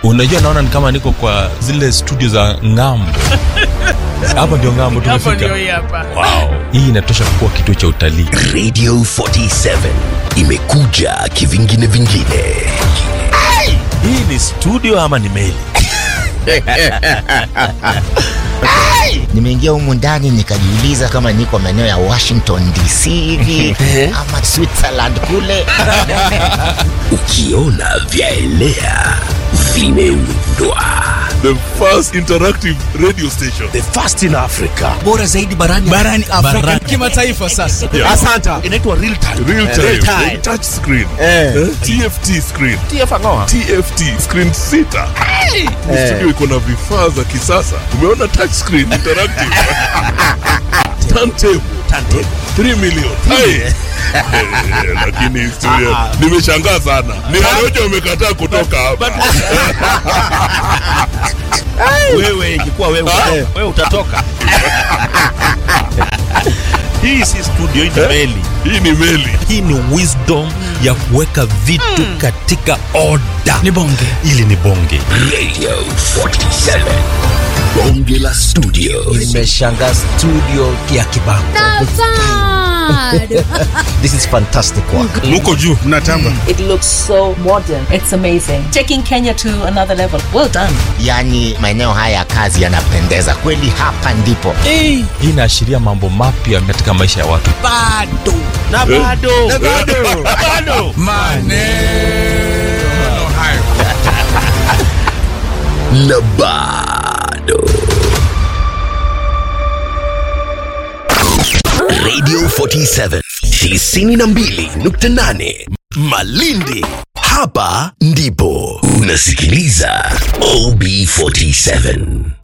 unajua naona ni kama niko kwa zile studio za ng'ambo hapa ndio ng'ambo Hapo ndio tumefika hii hapa. wow. hii inatosha kuwa kituo cha utalii radio 47 imekuja kivingine vingine hii ni studio ama ni meli nimeingia humu ndani nikajiuliza kama niko maeneo ya washington dc hivi ama switzerland kule ukiona vyaelea vimeundwa the first interactive radio station the first in africa bora zaidi barani barani Afrika kimataifa sasa. Yeah. asanta inaitwa real time real time, Real time. touch screen Eh. Eh, tft screen tfangoa tft screen sita Ni studio iko na vifaa za kisasa umeona touch screen interactive turntable turntable 3 million Hai. Eh, lakini studio nimeshangaa sana ni Warioja wamekataa kutoka hapa wewe ingekuwa wewe wewe utatoka hii si studio hii ni meli hii ni meli hii ni wisdom ya kuweka vitu katika oda Ni bonge. ili ni bonge radio 47 bonge la studio nimeshanga studio ya kibao this is fantastic work muko juu It looks so modern. It's amazing. Taking Kenya to another level. Well done. yaani maeneo haya ya kazi yanapendeza kweli hapa ndipo Eh, hii inaashiria mambo mapya katika maisha ya watu bado. na bado na bado bado Maneno hayo. na bado radio 47 92.8 malindi hapa ndipo unasikiliza ob 47